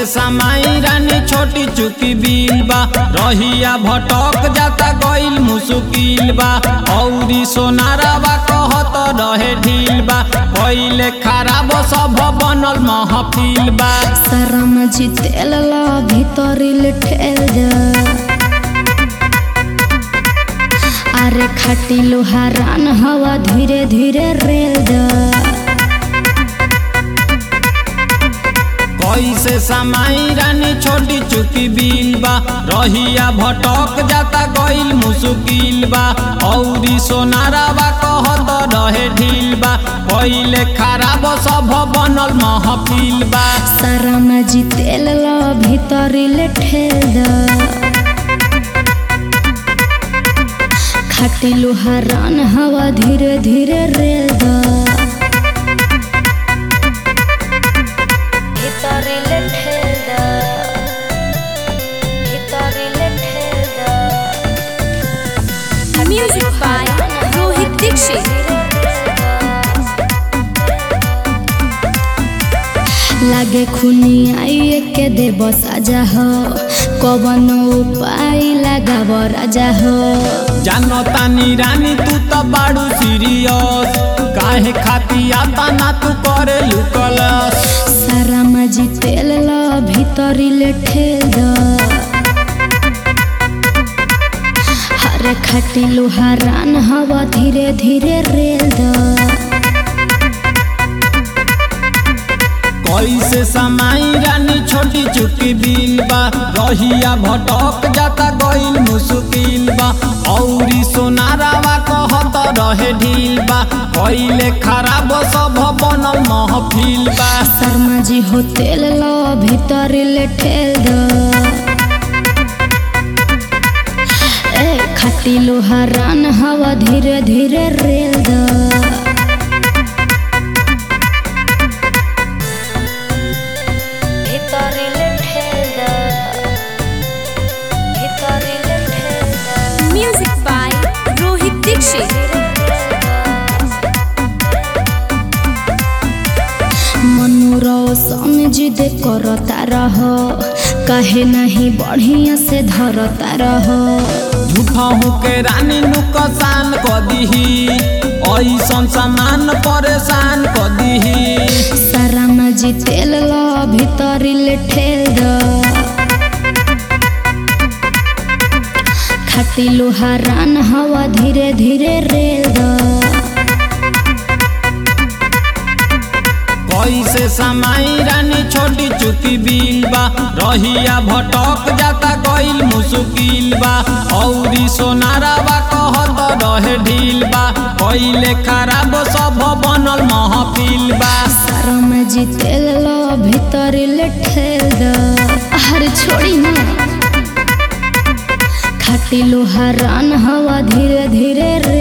समाई रानी छोटी चुकी बिल बा रहिया भटक जाता गइल मुश्किल बा औरी सोनारावा कहत रहे ढील बा पहिले खराब सब बनल महफिल बा शरम जितेल ला भीतरिल ठेल द अरे खाटी लोहा रान हवा धीरे धीरे रेल द कैसे समाई रानी छोटी चुकी बिल बा रहिया भटक जाता गइल मुश्किल बा औरी सोनारावा कहत रहे ढील बा पहिले खराब सब बनल महफिल बा शरम जितेल ला भीतरिल ठेल द खाटी लोहा रान हवा धीरे धीरे रेल द भीतरिल ठेल द भीतरिल ठेल द Music by Rohit Dixit. लागे खुनी आइए के देव साजा हो कवन उपाय लगाव राजा हो जानो तानी रानी तू तो बाड़ू सीरियस काहे खाती आता ना तू करे लुकलस सारा मजी तेल ला भीतरिल ठेल द हरे खाटी लोहा रान हवा धीरे धीरे रेल द कैसे समाई रानी छोटी चुकी बिल बा रहिया भटक जाता गइल मुश्किल बा औरी सोनारावा कहत रहे ढील बा पहिले खराब सब बनल महफिल बा शर्मा जी हो तेल ला भीतरिल ठेल द ए खाटी लोहा रान हवा धीरे धीरे रेल द भीतरिल ठेल द भीतरिल ठेल द Music by Rohit Dixit. मनोरौसन जिद करता रह कहे नहीं बढ़िया से धरता रह झूठा के रानी नुकसान क दीही ऐसन सामान परेशान क दीही सारा मजी तेल ला भीतरिल ठेल द खाटी लोहा रान हवा धीरे धीरे रेल द कैसे समाई रानी छोटी चुकी बिल बा रहिया भटक जाता गइल मुश्किल बा औरी सोनारावा कहत रहे ढील बा पहिले खराब सब बनल महफिल बा सारा मजी तेल ला भीतरिल ठेल द हर छोड़ी ना खाटी लोहा रान हवा धीरे धीरे रे